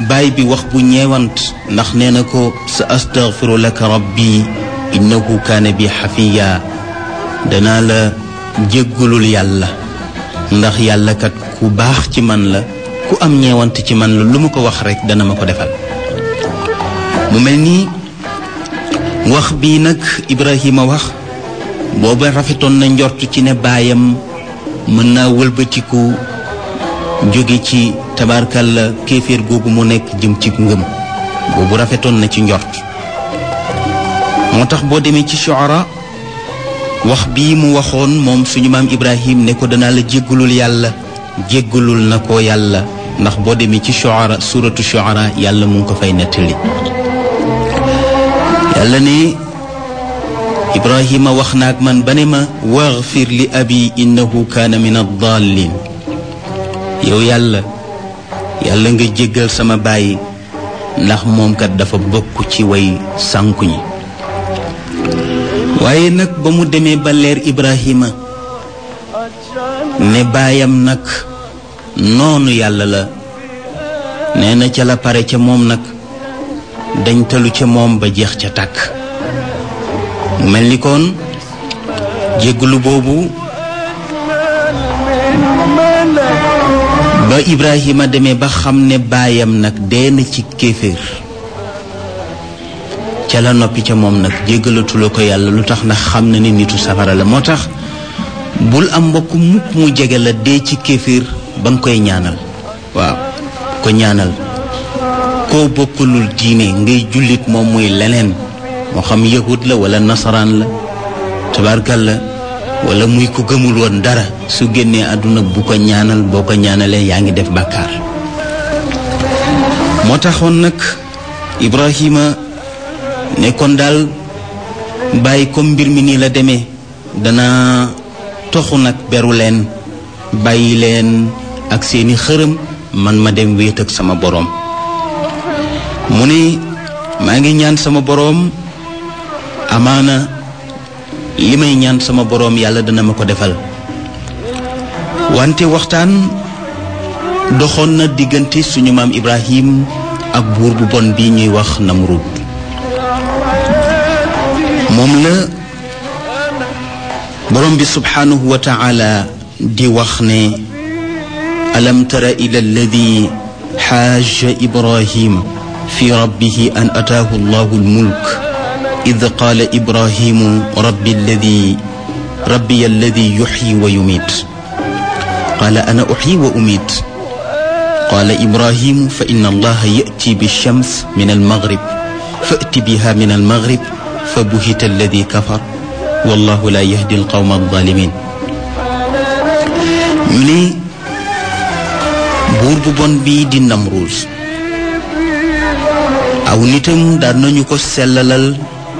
baay bi wax bu ñeewant ndax nee na ko sa astaghfiru laka rabbi innahu kaana bi xafiya danaa la jéggulul yàlla ndax yàlla kat ku baax ci man la ku am ñeewant ci man la lu mu ko wax rekk dana ma ko defal mu mel nii wax bii nag Ibrahima wax booba rafetoon na njort ci ne baayam mën naa wëlbatiku jóge ci tabarkalla kéeféer googu mu nekk jëm ci ngëm boobu rafetoon na ci njort moo tax boo demee ci Shuara wax bii mu waxoon moom suñu maam Ibrahim ne ko danaa la jéggalul yàlla jéggalul na ko yàlla ndax boo demee ci Shuara suratu Shuara yàlla mu ngi ko fay nettali yàlla ne Ibrahima wax na ak man ba ne ma waxfir li abi innahu kaana min addaalin yow yàlla yàlla nga jéggal sama baay ndax moom kat dafa bokk ci way sànku ñi waaye nag ba mu demee ba leer Ibrahima ne baayam nag noonu yàlla la nee na ca la pare ca moom nag dañ talu ca moom ba jeex ca tàkk mu mel ni kon jégglu boobu ba Ibrahima demee ba xam ne baayam nag dee na ci kéeféer ca la noppi ca moom nag jéggalatula ko yàlla lu tax ndax xam na ni nitu safara la moo tax bul am mbokk mukk mu jege la dee ci kéeféer ba nga koy ñaanal waaw ko ñaanal koo bokkulul diine ngay jullit moom muy leneen moo xam yahud la wala nasaraan la tabarkal la wala muy ko gëmul woon dara su génnee àdduna bu ko ñaanal boo ko ñaanalee yaa ngi def bàkkaar moo taxoon nag Ibrahima nekkoon daal bàyyi comme mbir mi nii la demee dana toxu nag beru leen bàyyi leen ak seeni xërëm man ma dem wéet ak sama boroom mu ne maa ngi ñaan sama boroom amaana li may ñaan sama boroom yàlla dana ma ko defal wante waxtaan doxoon na diggante suñu maam Ibrahim ak buur bu bon bi ñuy wax Namrud moom la boroom bi subhaanahu wa taala di wax ne alam tara ila alladi xaaja ibrahim fi rabbihi an ataahu allahu almulk id qaala ibrahimu rabbi alladi rabbiya alladi yuxyi wa yumiit qaala ana uxyi wa umiit qaala ibrahimu fa inna allaha yati bilshams min almagrib fati biha min almagrib fa buhita alladi kafar wallahu la yahdi alqawma alzalimin ñu ne buur bu bon bii di Namruus aw nitam daan nañu ko sellalal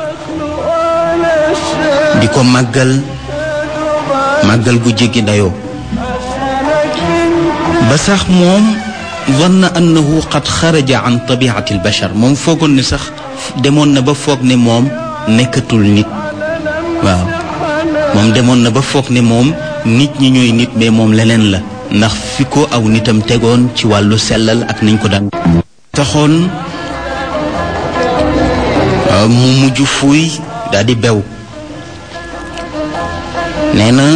di ko màggal màggal gu jéggi dayoo ba sax moom zanna annahu qad xaraja an tabiati albashar moom foogoon ne sax demoon na ba foog ne moom nekkatul nit waaw moom demoon na ba foog ne moom nit ñi ñooy nit mais moom leneen la ndax fi ko aw nitam tegoon ci wàllu sellal ak nañ ko daan taxoon mu mujj fuuy daal di bew nee na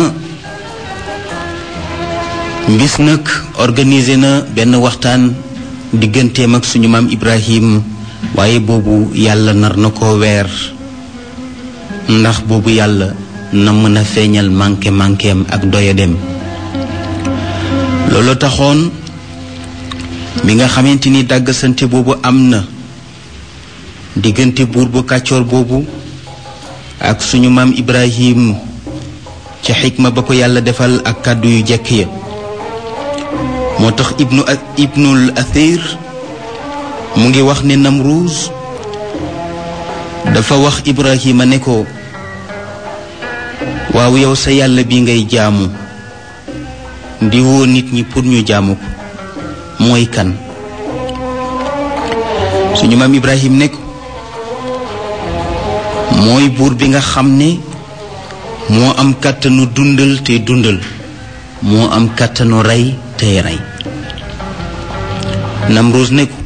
mbis nag organisé na benn waxtaan digganteem ak suñu maam Ibrahim waaye boobu yàlla nar na ko weer ndax boobu yàlla na mën a feeñal manqué manquéem ak doyadem loolu taxoon bi nga xamante ni dàggasante boobu am na diggante buur bu kàccoor boobu ak suñu maam Ibrahim ci xikma ba ko yàlla defal ak kàddu yu jekk ya moo tax ibnu ibnul athir mu ngi wax ne Namruus dafa wax Ibrahima ne ko waaw yow sa yàlla bi ngay jaamu di woo nit ñi pour ñu jaamu ko mooy kan suñu maam Ibrahim ne ko mooy buur bi nga xam ne moo am kàttanu dundal te dundal moo am kàttanu rey tey rey Namruus ne ko